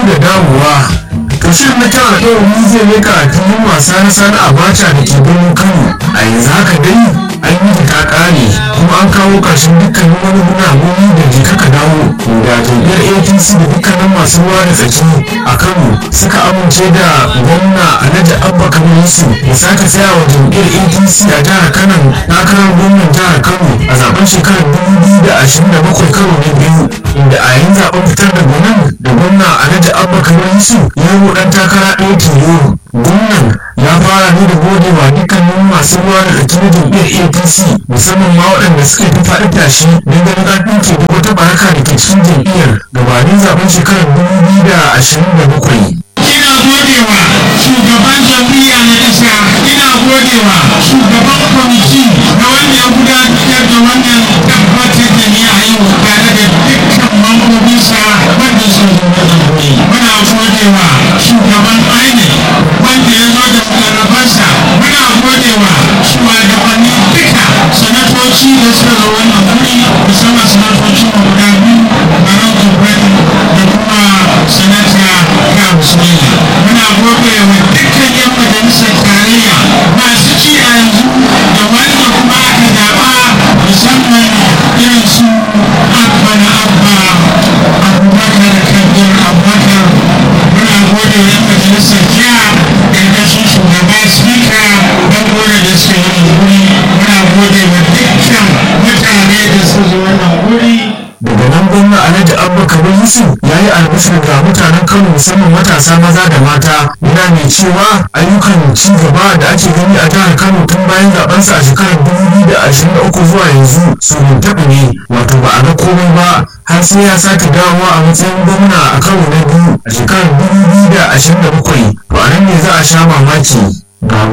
da dawowa to shirin na tara ɗauri zai leka a filin wasa na sani abacha da ke birnin kano a yanzu haka dai an yi ta ƙare kuma an kawo ƙarshen dukkanin wani gunaguni da jika ka dawo da jam'iyyar apc da dukkanin masu ruwa da tsaki a kano suka amince da gwamna alhaji abba kamar yusuf ya sake tsaya wa jam'iyyar apc a jihar kano takarar gwamnan jihar kano a zaben shekarar 2027 karo na biyu inda a yayin zaben fitar da gwanin da gwamna alhaji abba kamar yusuf ya yi dan takara ɗaya tilo gwamnan ya fara ne da godewa dukkanin masu ruwa da tsaki na jam'iyyar apc musamman ma waɗanda suka yi faɗi tashi don ganin an ɗauke duk wata baraka da ke cikin jam'iyyar gabanin zaben shekarar 2027 ina godewa shugaban jam'iyya na ƙasa ina godewa shugaban kwamiti na wanda ya gudanar da wannan tabbatar da ni a yau tare da dukkan mambobinsa wanda sun zo da wuri muna godewa shugaban INEC wanda ya zo da mukarrabansa muna godewa shugabanni duka sanatoci da suka zo wannan wuri musamman sanatoci mu guda biyu Barau Jibrin da kuma sanata Kawu Sumaila muna gode wa dukkan yan majalisar tarayya masu ci a yanzu da wanda kuma aka zaɓa musamman irin su abba na abba abubakar kabir abubakar muna gode wa yan majalisar jiya ƙarƙashin shugaba spika don gode da suka yi wuri muna gode wa dukkan mutane da suka zo wannan wuri daga nan gwamna alhaji abba kabir yusuf ya yi albishir ga mutanen kano musamman matasa maza da mata yana mai cewa ayyukan ci gaba da ake gani a jihar kano tun bayan zabensa a shekarar 2023 zuwa yanzu su taɓa ne wato ba a ga komai ba har sai ya sake dawowa a matsayin gwamna a karo na biyu a shekarar 2027 to a nan ne za a sha mamaki ga